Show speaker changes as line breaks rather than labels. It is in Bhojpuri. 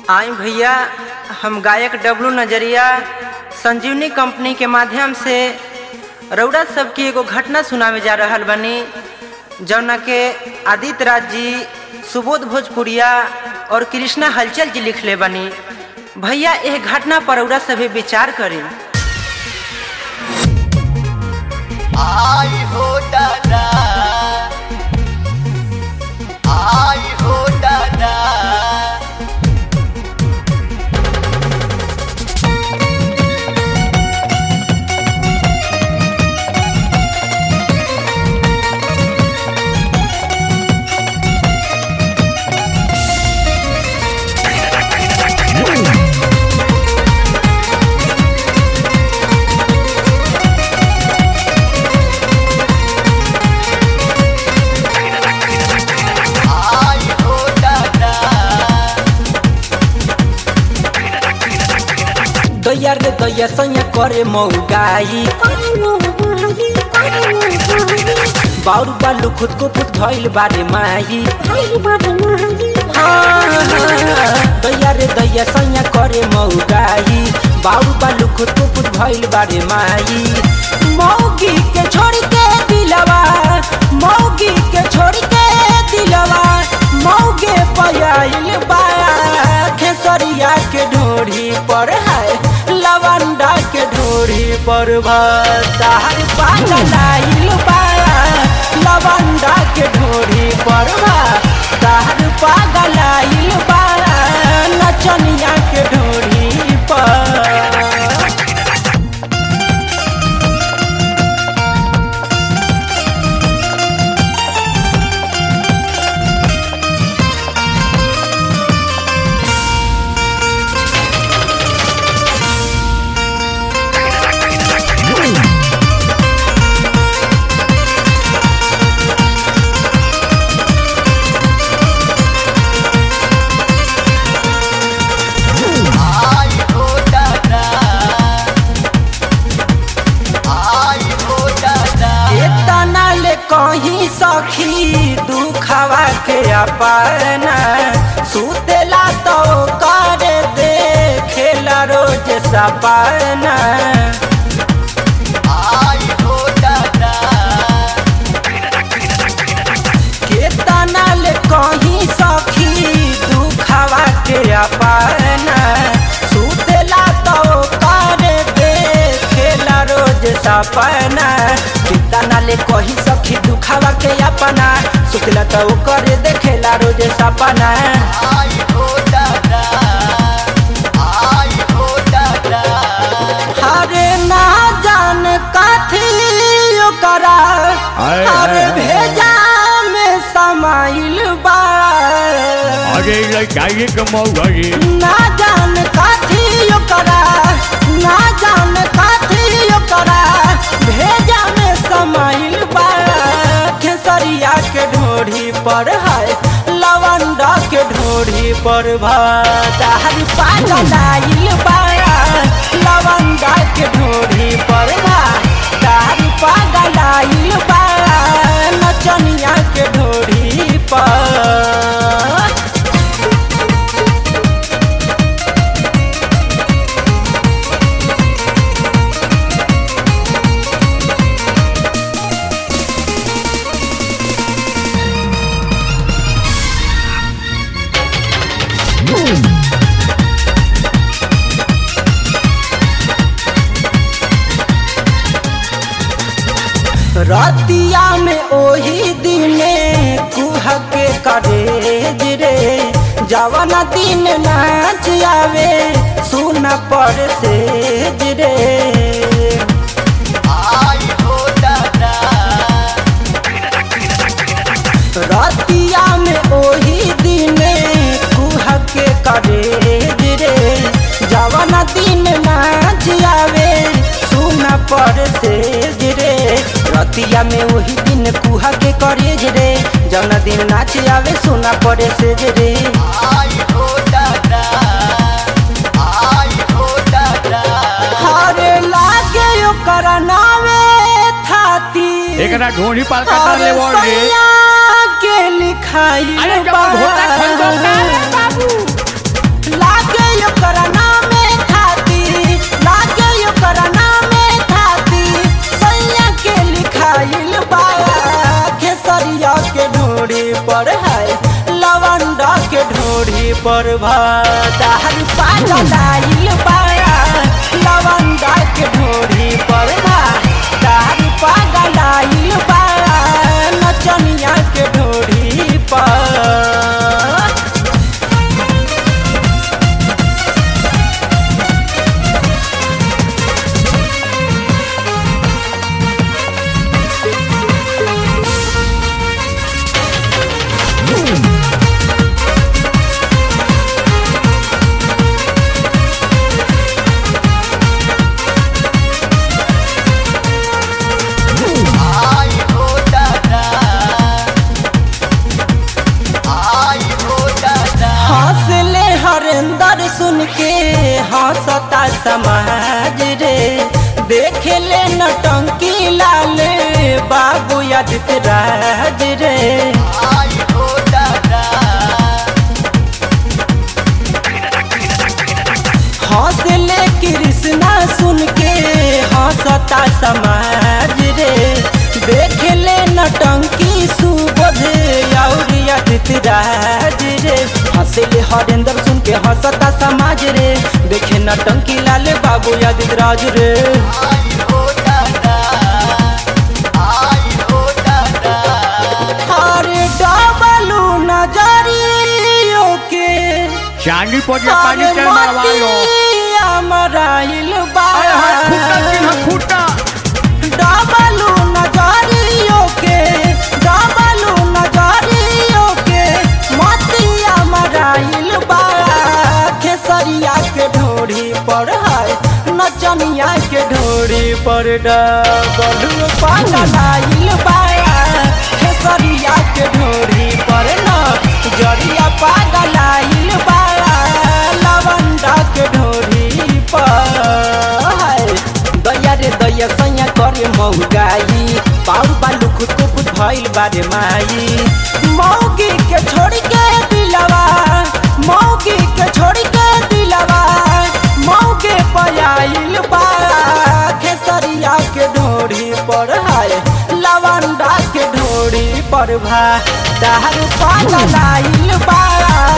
आई भैया हम गायक डब्लू नजरिया संजीवनी कंपनी के माध्यम से रउरा सबकी एगो घटना सुनावे जा रहल बनी जौना के आदित्य राज जी सुबोध भोजपुरिया और कृष्णा हलचल जी लिखले बनी भैया यह घटना पर रउरा सभे विचार करी
आई हो दादा आई हो दादा आई हो दादा
दैया रे दैया सैया करे मौगाई बाउरू बालू खुद को खुद धैल बारे माही दैया रे दैया सैया करे मौगाई बाउरू बालू खुद को खुद भइल बारे माई मौगी के छोड़ के दिलवा मौगी के छोड़ के दिलवा मौगे पयाइल बा खेसरिया के ढोढ़ी पर है लवंडा के ढोढ़ी पर भार पागल आइल बा लवंडा के ढोढ़ी पर भार पागल आइल बा नचनिया के ढोढ़ी पर
आई हो दादा आई हो दादा
इतना ले कहीं सखी दुखवा के अपना सुतेला तो कर दे खेला रोज सपना
आई हो दादा
कितना ले कहीं सखी दुखवा के अपना सुतेला तो कर दे खेला रोज सपना कितना ले कहीं सखी दुखवा के अपना सुतला तो कर दे खेला रोज सपना
आई हो दादा आई हो दादा
हरे ना जान काथी ओकरा
आए,
हरे
आए, आए।
भेजा में समाइल बा
अरे लड़काइए के मौगा जी
ना जान काथी ओकरा ना जान काथी ओकरा भेजा में समाइल बा खेसरिया के ढोढ़ी पर है लवंडा के ढोढ़ी पर भार पागल आइल बा लवंडा के ढोढ़ी पर भार पागल आइल बा नचनिया के ढोढ़ी पर रतिया में ओही दिने कुह के करेज रे जवन दिन नाच आवे सुन पर सेज रे
आई हो दादा
रतिया में ओही दिने कुह के करेज रे जवन दिन नाच आवे सुन पर सेज रे रतिया में वही दिन कुहा के करेज रे जवन दिन नाच आवे सुना पड़े सेज रे
आई हो दादा आई हो दादा
हरे लागे ओकर नावे थाती
एकरा ढोनी पाल का ले वो रे
सैया के लिखाई
अरे जब घोड़ा खरीदो का रे बाबू
पर भार पागल आइल बाया लवंडा के ढोरी पर भार पागल आइल बाया नचनिया के ढोरी पर
आई हो दादा आई हो दादा
हौसले हरिंदर सुन के हंसता समाज रे देख ले नटंकी लाल बाबू आदित्य राज रे
आई हो दादा
हौसले कृष्णा सुन के हंसता समाज रे देख ले नटंकी सुबोध और आदित्य राज रे हंसले हरिंदर सुन के हंसता समाज रे देखे नटंकी लाल बाबू आदित्य राज रे
आई हो दादा आई हो दादा
अरे डबलू नजरियो के
चांदी पर ये पानी चल मारवा लो
मराइल
अरे हाय खूटा चिन्ह
बा
खूटा
डबलू नजरियो के डबलू नजरियो के मतिया मराइल बा खेसरिया के ढोरी पर है नचनिया के ढोरी पर डबलू पागल आइल बा खेसरिया के ढोरी पर न जरिया पागल आइल बा लवंडा के ढोरी पर है। दैया रे दैया सैया करे मौगाई पाउर बालू खुद को खुद भइल बारे माई मौगी के छोड़ के दिलवा मौगी के छोड़ के दिलवा मौके पयाइल बा खेसरिया के ढोरी पर है लवंडा के ढोरी पर भा दारू पागल आइल बा